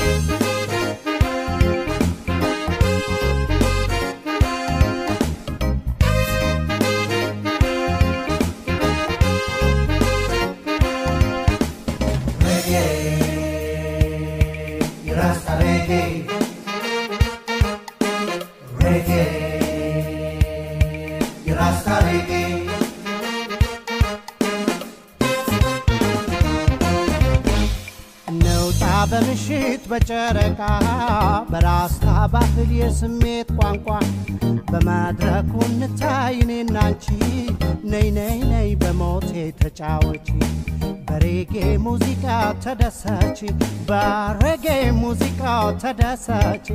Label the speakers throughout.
Speaker 1: ነውጣ በምሽት በጨረቃ በራስታ ባህል የስሜት ቋንቋ በመድረኩ እንታይ እኔና አንቺ ነይ ነይ ነይ በሞቴ ተጫወቺ በሬጌ ሙዚቃ ተደሰች በሬጌ ሙዚቃ ተደሰች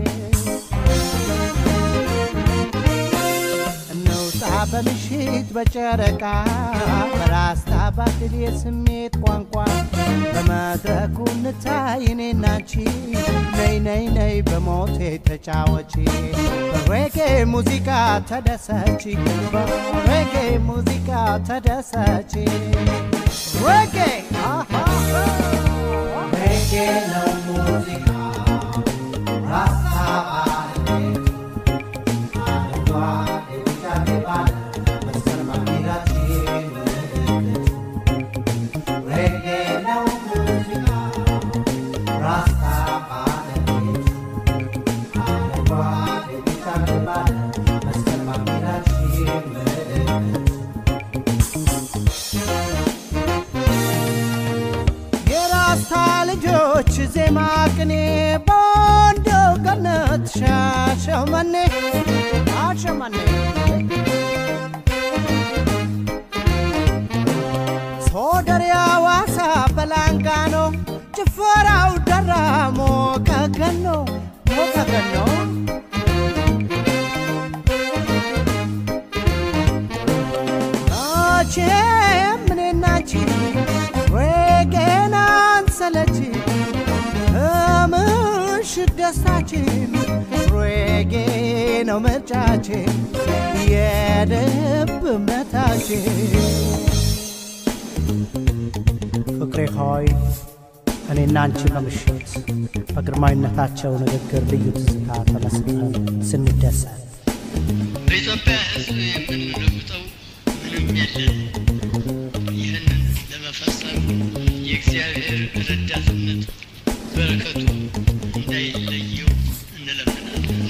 Speaker 1: ነውጣ በምሽት በጨረቃ በራስታ ባህል የስሜት ቋንቋ በመድረኩ እንታይ እኔና አንቺ ነይ ነይ ነይ በሞቴ ተጫወቺ በሬጌ ሙዚቃ ተደሰች በሬጌ ሙዚቃ ተደሰች ሬጌ ሬጌ ነው ሙዚቃ ራስታ የራስታ ልጆች ዜማ ቅኔ በወንዶ ገነት ሻሸመኔ ሻሸመኔ ሶደር ያዋሳ በላንጋኖ ጭፈራው ደራሞ ከገኖ ከገኖ መቼም እኔና አንቺ ሬጌን አንሰለች ምሽት ደስታችን ሬጌ ነው ምርጫችን የልብ እምነታችን ፍቅሬ ሆይ እኔና አንቺ በምሽት በግርማዊነታቸው ንግግር ልዩ ትዝታ ተመስጠን ስንደሰት
Speaker 2: በኢትዮጵያ ሕዝብ የምንለውጠው ምንም የለን። ይህንን ለመፈጸም የእግዚአብሔር ረዳትነት በረከቱ እንዳይለየው እንለምናለን።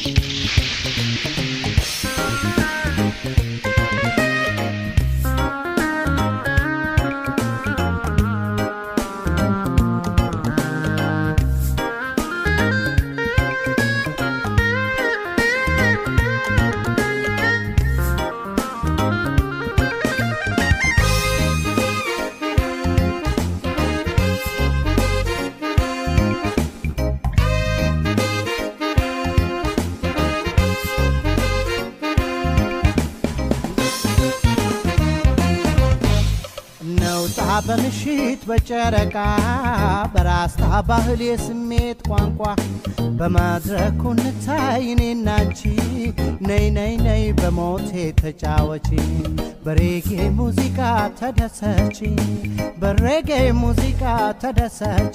Speaker 1: ነውጣ በምሽት በጨረቃ በራስታ ባህል የስሜት ቋንቋ በመድረኩ እንታይ እኔና አንቺ ነይ ነይ ነይ በሞቴ ተጫወቺ በሬጌ ሙዚቃ ተደሰች በሬጌ ሙዚቃ ተደሰች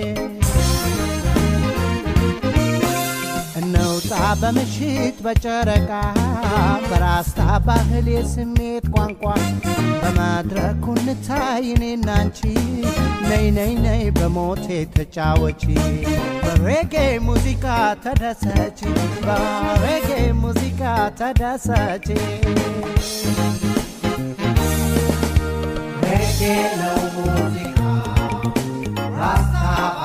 Speaker 1: ነውጣ በምሽት በጨረቃ በራስታ ባህል የስሜት ቋንቋ በመድረኩ እንታይ እኔና አንቺ ነይ ነይ ነይ በሞቴ ተጫወቺ በሬጌ ሙዚቃ ተደሰች በሬጌ ሙዚቃ ተደሰች ሬጌ ነው ሙዚቃ ራስታ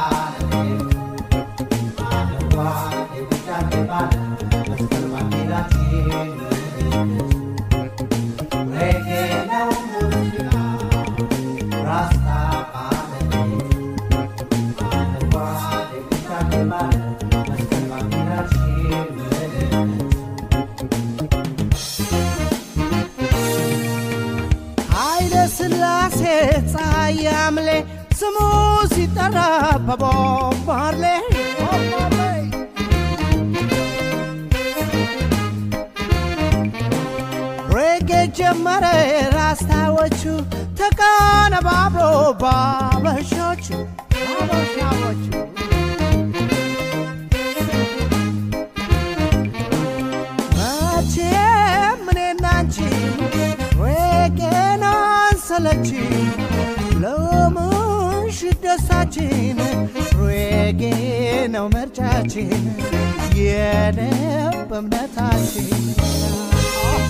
Speaker 1: ኃይለ ሥላሴ ፀሐይ አምሌ ስሙ ሲጠራ በቦብ ማርሌ ቦብ ማርሌ ሬጌ ጀመረ ራስታዎቹ ተቀነባብሮ ባበሾቹ ባበሻዎቹ አለችኝ ለምሽት ደስታችን ሬጌ ነው ምርጫችን የልብ እምነታችን